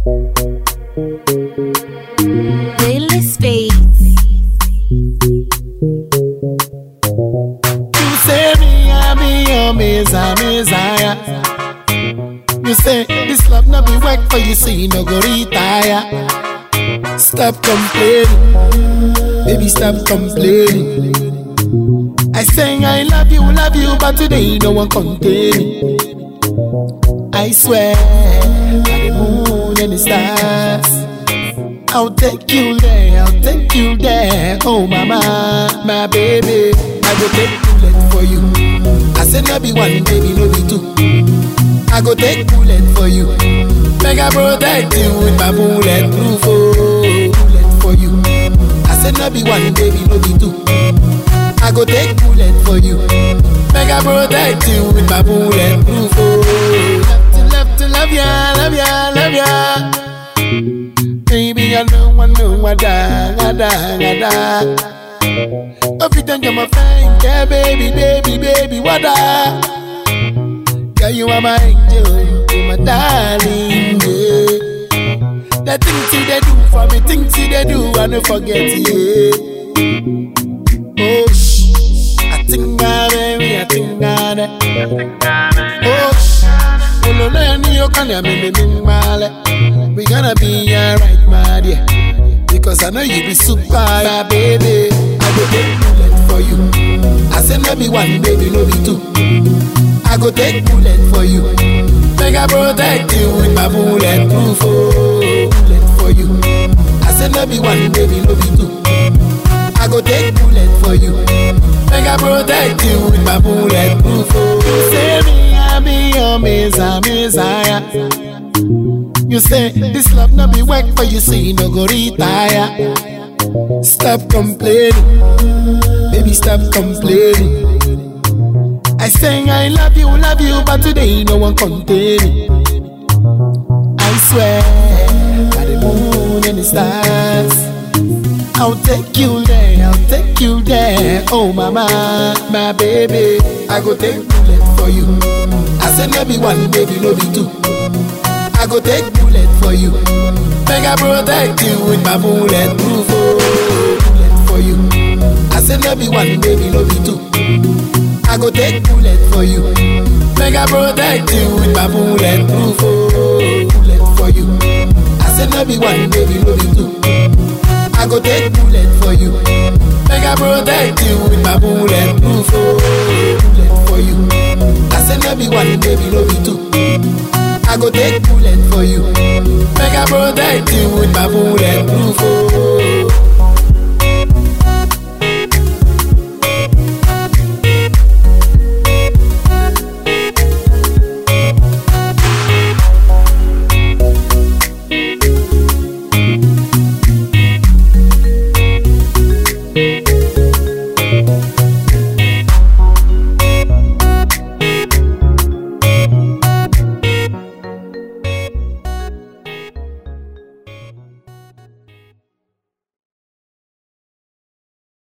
Playlist Space. You say me, I be your messiah, messiah. You say this love not be work for you, so you no go retire. Stop complaining, baby, stop complaining. I say I love you, love you, but today no one contain me. I swear, by the moon and the stars. I'll take you there, I'll take you there. Oh, mama, my baby. I go take bullet for you. I said, no be one, baby, no be two. I go take bullet for you. Make I protect you with my bullet proof. Oh, bullet for you. I said, no be one, baby, no be two. I go take bullet for you. Make I protect you with my bullet proof. Oh, love to love to love ya, love ya, love ya. Baby, I know, I know, I die, I die, I die. Every time you're my friend, yeah, baby, baby, baby, what I? Girl, you are my angel, you my darling, yeah. The things you they do for me, things you they do, I don't forget, yeah. Oh, shh, I think I, baby, I think I, oh, shh. Uno learn you can ya me me me male. We gonna be alright, my dear. Because I know you be super, my baby. I go take bullet for you. I say no be one, baby, no be two. I go take bullet for you. Make I protect you with my bullet proof. Oh, bullet for you. I say no be one, baby, no be two. I go take bullet for you. Make I protect you with my bullet proof. Oh, you say me, I be your messiah, messiah. You say this love not be work for you, so you no go retire. Stop complaining, baby, stop complaining. I say I love you, love you, but today no one contain me. I swear, by the moon and the stars. I'll take you there, I'll take you there. Oh, mama, my baby. I go take bullet for you. I said, no be one, baby, no be two. I go take bullet for you. Make I protect you with my bullet proof. Oh, bullet for you. I said, no be one, baby, no be two. I go take bullet for you. Make I protect you with my bullet proof. Oh, bullet for you. I said, no be one, baby, no be two. I go take bullet for you. Make I protect you with my bullet proof. Oh, bullet for you. I said no be one, baby, no be two. I go take bullet for you. Make I protect you with my bullet proof. Oh,